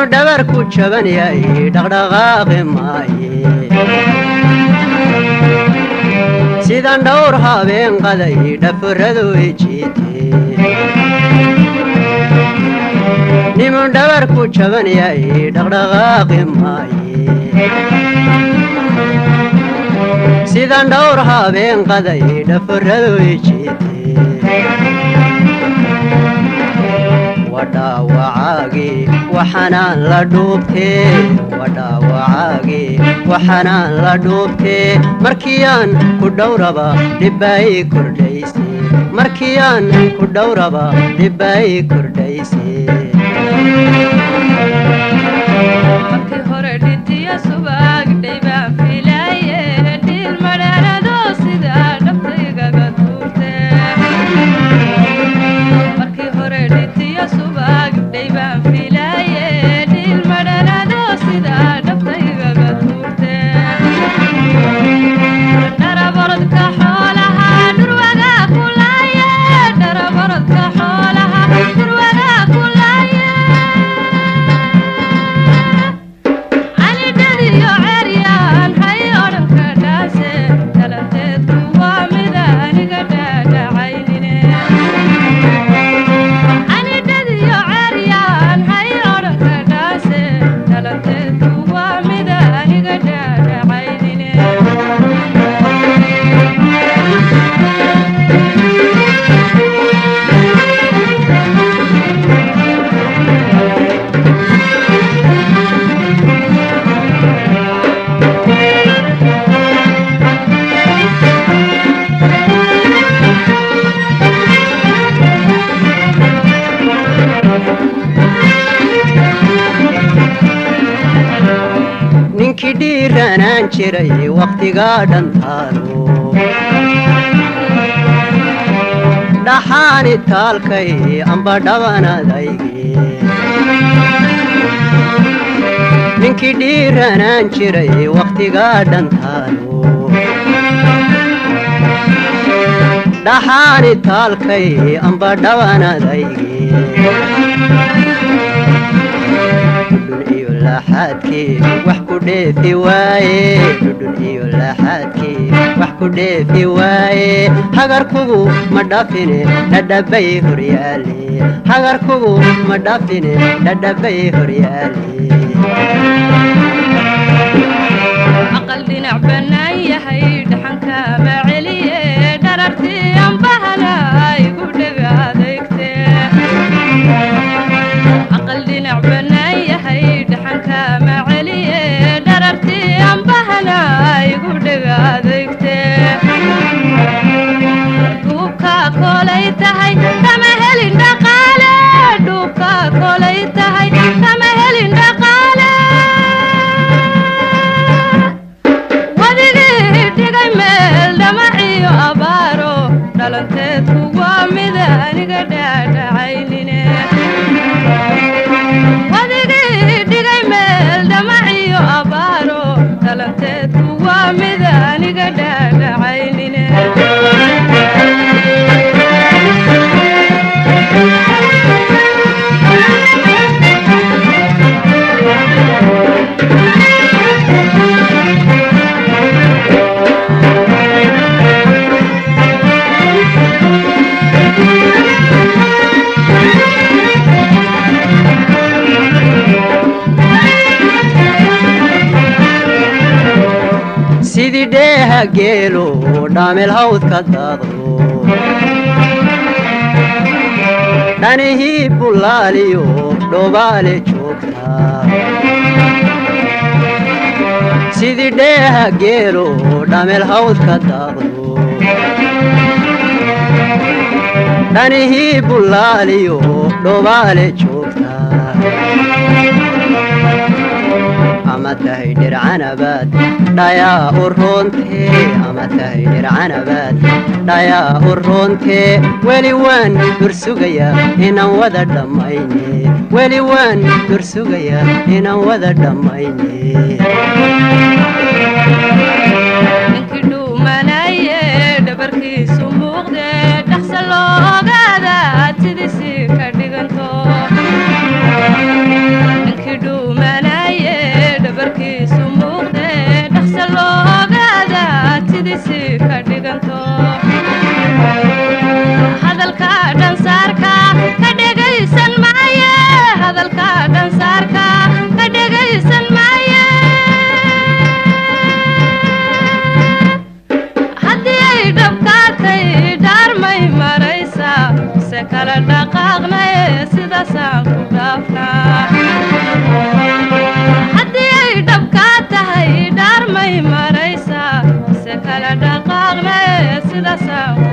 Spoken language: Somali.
dhabar ku jaban yahay dhaqdhaqaaqi maaye sidan dhowr habeen qaday dhaforadu ijiite nimun dhabar ku jaban yahay dhaqdhaqaaqi maaye sidan dhowr habeen qaday dhaforadu ijiite wadhaawacaagii waxanaan la dhuubtee wadhaawacaagii waxanaan la dhuubtee markiyaan ku dhowraba dhibbaay kordhayse markiyaan ku dhowraba dhibbaay kordhayse markii hore dhintiyo subagdhay baan filaaye dhiil madheerado sida dhabtaygaga tuurte markii hore dhintiyo subagdhay baan filaaye dhiil madheerado sida dhabtaygaga tuurte dharabarodka xoolaha dhurwaga kulaaye dharabarodka xoolaha dhurwaga kulaaye calidhadiyo ceryaan hay odhanka dhaase dhalanteedku waa mid aniga dhaadhacaynine calidhadiyo ceryaan hay odhanka dhaase dhalanteedku waa mid aniga dhaadhacaynine ninkii dhiiranaan jiray wakhtigaa dhantaalo dhaxaani taalkay amba dhabanadayge ninkii dhiiranaan jiray wakhtigaa dhantaalo dhaxaani taalkay amba dhabanadayge dhudhun iyo laxaadkii wax ku dheefi waaye dhudhun iyo laxaadkii wax ku dheefi waaye hagarkugu ma dhafine dhadhabay horyaale hagarkugu ma dhafine dhadhabay horyaale aqal dhinac bannaan yahay dhaxanka ma celiye dharartii ambahana igu dhega adeegte aqal dhinac bannaan yahay dhaxanka ma celiye dharartii ambahana igu dhega adeegte dhuubka kolay tahay kama helin dhaqaale dhuubka kolay tahay kama helin dhaqaale wadigii dhigay meel dhamaciyo abaaro dhalanteedku waa mid aniga dhaadhacaynine wadigii dhigay meel dhamaciyo abaaro dhalanteedku waa mid aniga dhaadhacaynine sidii dheeha geelo dhaamel hawdka daadlo dhanihii bullaaliyo dhobaale joogta sidii dheeha geelo dhamel hawdka daadlo dhanihii bullaaliyo dhobaale joogta ama tahay dhircanabaad dhayaa u roontee ama tahay dhircanabaad dhayaa u roontee weli waan dursugayaa inaan wada dhammayne weli waan dursugayaa inaan wada dhammayne ninkii dhuumanaye dhabarkiisu muuqde dhaqsa loo ogaada sidiisii ka dhiganto ninkii dhuu dhanka dhansaarka ka dhegaysan maaye haddii ay dhabkaatay dhaarmay maraysaa se kala dhaqaaqnaye sidaasaan ku dhaafnaa haddii ay dhabkaa tahay dhaarmay maraysaa se kala dhaqaaqnaye sidaasaan